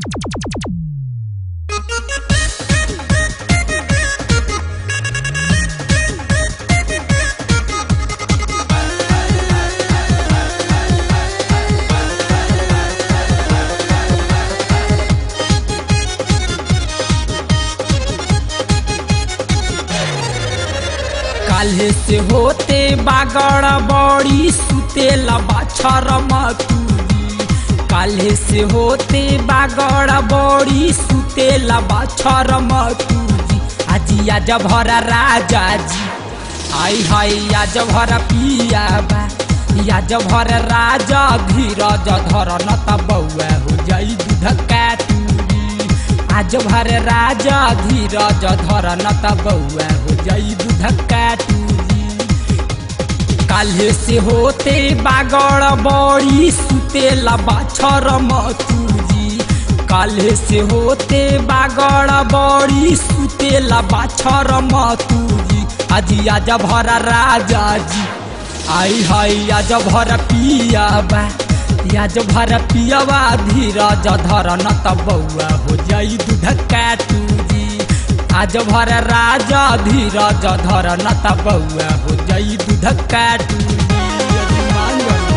काल्हे से होते बागड़ बड़ी सुतेला बाछर मतुरी काल्हे से होते बागड़ बड़ी सुतेला बाछर मतुरी आजी आज भरा राजा जी आई हाय आज भरा पिया बा आज भरा राजा धीरज धर न त बौआ हो जाई दूध काटूरी आज भर राजा धीरज धर न त बौआ हो जाई दूध काटूरी काल्हे से होते बागड़ बड़ी सुतेला बाछर मतुरी काल्हे से होते बागड़ बड़ी सुतेला बाछर मतुरी आजी आज भरा राजा जी आई हाय आज भर पिया बा आज भर पियावा धीरज धर न त बौआ हो जाई दूध काटूजी आज भर राजा धीरज धर न त बौआ हो जाई दूध काटूजी अरे मान गयो।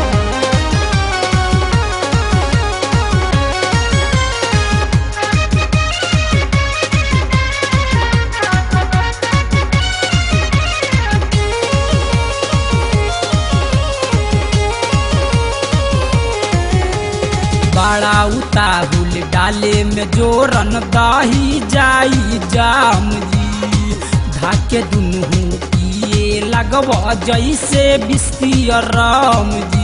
बड़ा उताहुल डाले में जोरन दही जाई जाम जी धाके दुनू पिए लगब जैसे बिस्ती राम जी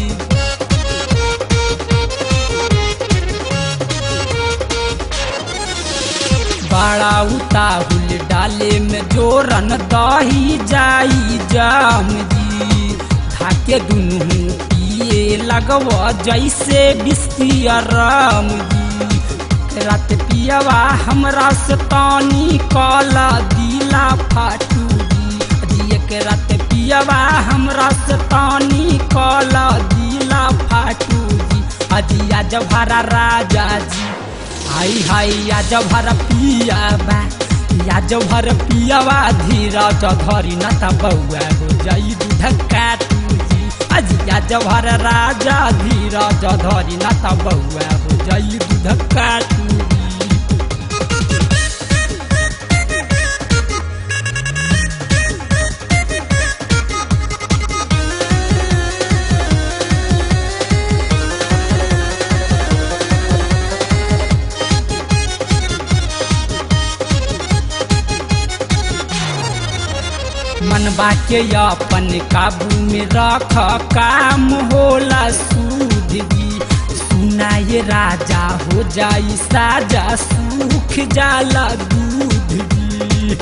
बड़ा उताहुल डाले में जोरन दही जाई जाम जी धाके दुनू पिए लगब जैसे बिस्ती राम जी रात पियवा हमरा से तानी काला दिला फाटू जी एक रात पियवा हमरा से तानी काला दिला फाटू जी अजी आज भरा राजा जी हाय हाय आज भर पिया बा आज भर पियावा धीरज धरी न त बौआ हो जाई दूध काटू जी अजी आज भर राजा धीरज धरी न त बौआ हो जाई दूध काटू जी मनबा के अपन काबू में रख काम होला सूद जी सुनाए राजा हो जाई साजा सूख जाला दूध जी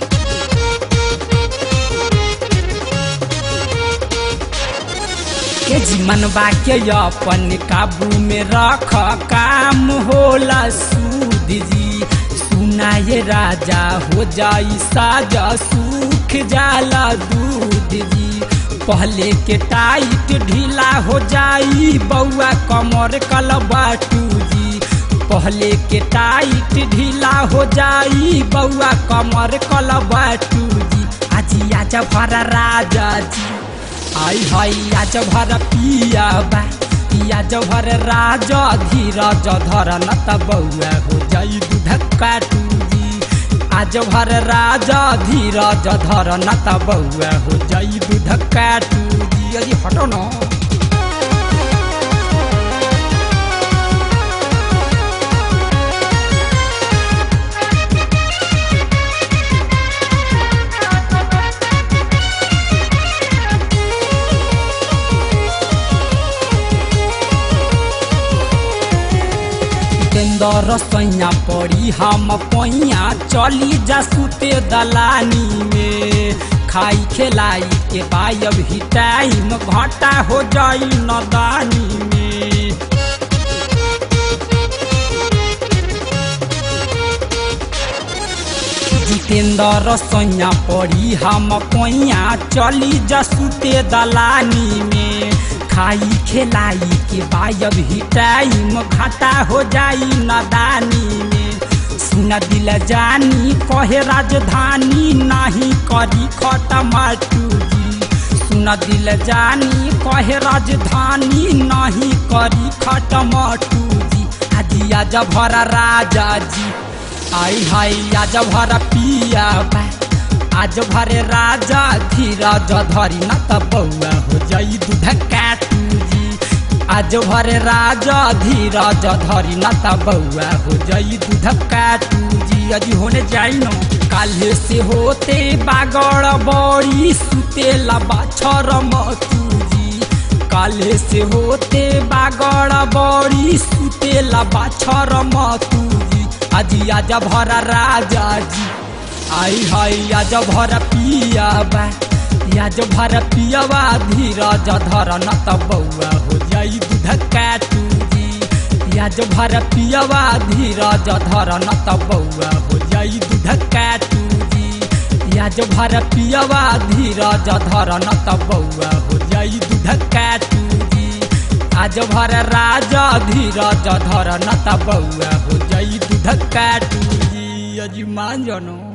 के जी मनबा के अपन काबू में रख काम होला सूद जी सुनाए राजा हो जाई साजा सूख जाला दूध जी पहले के टाइट ढीला हो जाई बउआ कमर कल बाटू जी पहले के टाइट ढीला हो जाई बउआ कमर कल बाटू जी आजी आज भरा राजा जी आई हाय आज भर पिया बा आज भर राजा धीरज धर न त बउआ हो जाई दूध काटू जी आज भर राजा धीरज धर न त बउआ हो जाई दूध काटू जी अरे हटो न केंदर सैया पड़ी हम पैया चली जा सुते दलानी में खाई खेलाई के बायब ही टाइम घाटा हो जाई नदानी में जितेंद्र सैया पड़ी हम पैया चली जा सुते दलानी में खाई खेलाई के बायब ही टाइम घाटा हो जाई नदानी में सुन दिल जानी कहे राजधानी नहीं करी खटमाटू जी सुन दिल जानी कहे राजधानी नहीं करी खटमाटू जी आजी आज भरा राजा जी आई हाय आज भरा पिया बा आज भरे राजा धीरज धरी न त बौआ हो जाई दूध काटू जी आज भरे राजा धीरज धरी न त बौआ हो जाई दूध काटू जी अजी होने जाई न काल्हे से होते बागड़ बड़ी सुतेला बाछर मतू जी काल्हे से होते बागड़ बड़ी सुतेला बाछर मतू जी अजी आज भरा राजा जी आई हाय आज भर पिया बा आज भर पियावा धीरज धर न त बौआ हो जाई दूध काटू जी आज भर पियावा धीरज धर न त बौआ हो जाई दूध काटू जी आज भर पियावा धीरज धर न त बौआ हो जाई दूध काटू जी आज भर राजा धीरज धर न त बौआ हो जाई दूध काटू जी अजी मान जनो